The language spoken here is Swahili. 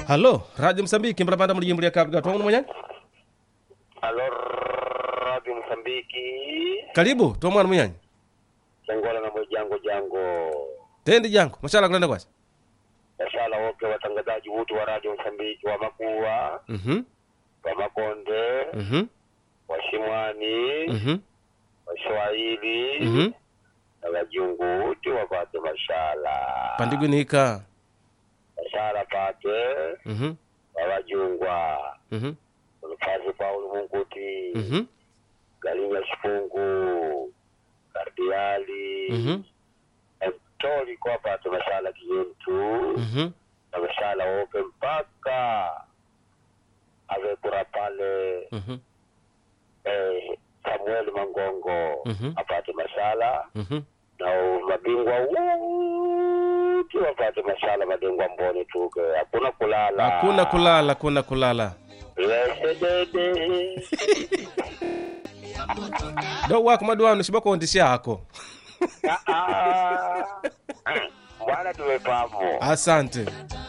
halo radio msambiki mbalapanda mulijimbo lya cabo gatwangu mwenye Alo, Radio Msambiki, karibu tomwana munyanyi Changola na Mwejango Jango. tendi jangu mashala kulenda kwasi Mashala wote watangazaji wote wa Radio Msambiki wa Makuwa, mhm wa Makonde, mhm wa Shimwani, mhm wa Swahili mhm na wajungu wote wapate mashala. pandigwinika Mashala pate mhm wa wajungwa. mhm Mfazi Paulo Munguti, mhm Galinya Shifungu, Kardiali, mhm Mtoli kwa pate mashala kiyentu. mhm na mashala wope mpaka avekura pale mhm eh, Samuel Mangongo Mhm. apate mashala mhm na mabingwa wote wapate mashala madengwa mboni tuke hakuna kulala hakuna kulala hakuna kulala Lesedede. do wako maduano sibakondisya hako Ah, ah. bwana tuwe papo asante